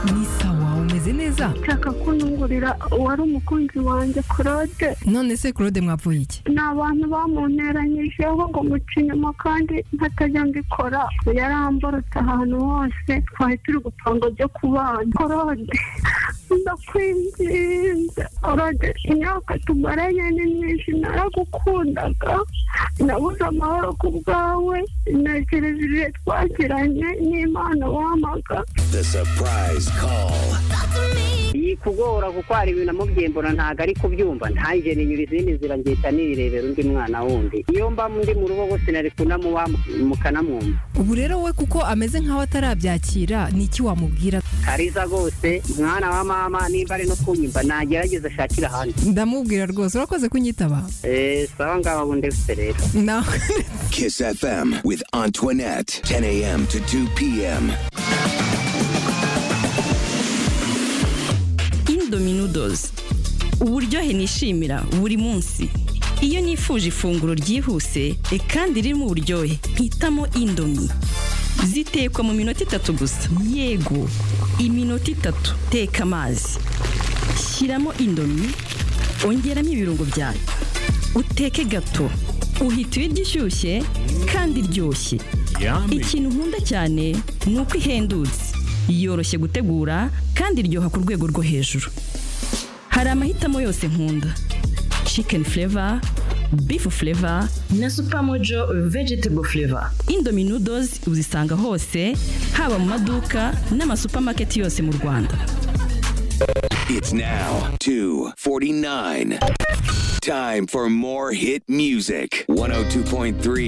ni sawa umeze neza nshaka kunungurira uwari umukunzi wanjye claude none se claude mwavuye iki ni abantu bamunteranyijeho ngo muca inyuma kandi nkatajya mbikora yaramborotse ahantu hose twari turi gupanga byo kubana claude ndakwinginze claude imyaka tumaranye ni myinshi naragukundaga nabuze amahoro ku bwawe ntegereje ibihe twagiranye n'imana wamaga The surprise call. yikugora kuko hari ibintu amubyembura ntabwo ari kubyumva ntange ninyura izindi nzira ngihita nirebera undi mwana wundi iyo mba ndi mu rugo bose nari kunamuba mukanamwumva ubu rero we kuko ameze nk'aho atarabyakira ni iki wamubwira kariza rwose mwana wa mama nimba ari no kunyumva nagerageza ashakire ahandi ndamubwira rwose urakoze kunyitaba eee sawa ngaba bundi bufite rero nawe Kiss FM with Antoinette. 10 a.m. to 2 p.m. indomie noodles uburyohe nishimira buri munsi iyo nifuje ifunguro ryihuse e kandi ririmo uburyohe mpitamo indomie zitekwa mu minota itatu gusa yego iminota itatu teka amazi shyiramo indomie ongeramo ibirungo byayo uteke gato uhita uyirya ishyushye kandi iryoshye ikintu nkunda cyane ni uko ihendutse yoroshye gutegura kandi iryoha ku rwego rwo hejuru hari amahitamo yose nkunda chicken flavor beef flavor na Supermojo vegetable flavor indomie noodles uzisanga hose haba mu maduka n'amasupamaketi yose mu rwanda It's now 2:49. Time for more hit music. 102.3